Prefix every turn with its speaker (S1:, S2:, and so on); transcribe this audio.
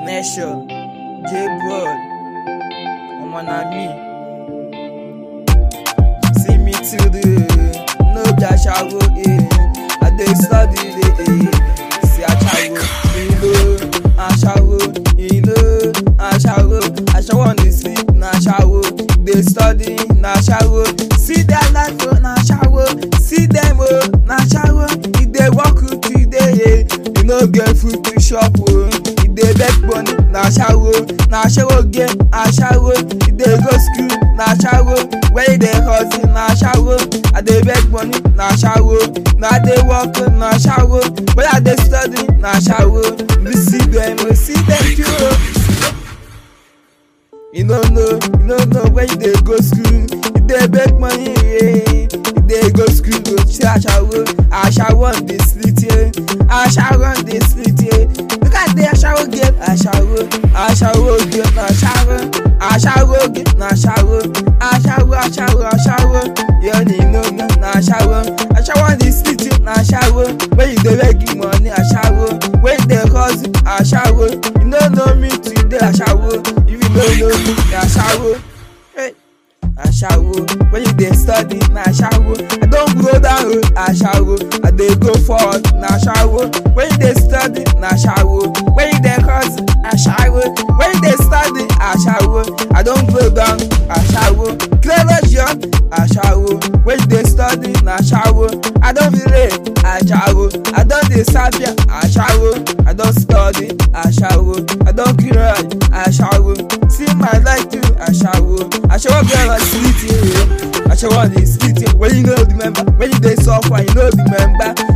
S1: Nation, J Broad, Omo na me. See me today, no be ashawo eh. I dey study dey eh. See ashawo, ilo, ashawo, ilo, ashawo. Ashawo on the sleep na ashawo, dey study na ashawo. See their life oh na ashawo, see them oh na ashawo. E dey work till day eh. You no get food to chop oh. E dey beg money na ashawo, na ashawo get ashawo. E dey go school na ashawo, where e dey hustle na ashawo. I dey beg money na ashawo, na I dey work na ashawo, where I dey study na ashawo. You see them, oh, see them too. oh. You no know, you no know where you dey go school. You dey beg money, yeah. You dey go school, go see ashawo. Ashawo on the street, yeah. Ashawo on the street, yeah. Look at the ashawo game, ashawo. Ashawo game, na ashawo. Ashawo game, na ashawo. Ashawo, ashawo, ashawo. You only know, no, na ashawo. Ashawo on the street, yeah, na ashawo. Where you dey beg money, ashawo. Where you dey hustle, ashawo. You no know me today, ashawo. If you no know me, na ashawo. Hey. Ashawo, when you dey study na ashawo. I don go down road ashawo, I dey go forward na ashawo. When you dey study na ashawo, when you dey hustle ashawo, when you dey study ashawo, I don go down ashawo. Clever young ashawo, when you dey study na ashawo. I don relate ashawo, I don dey sapia ashawo, I don study ashawo, I don clear ashawo. See my life too ashawo, ashawo girl on street yeah. ashawo on the street yeah. When you no remember, when you dey suffer you no remember.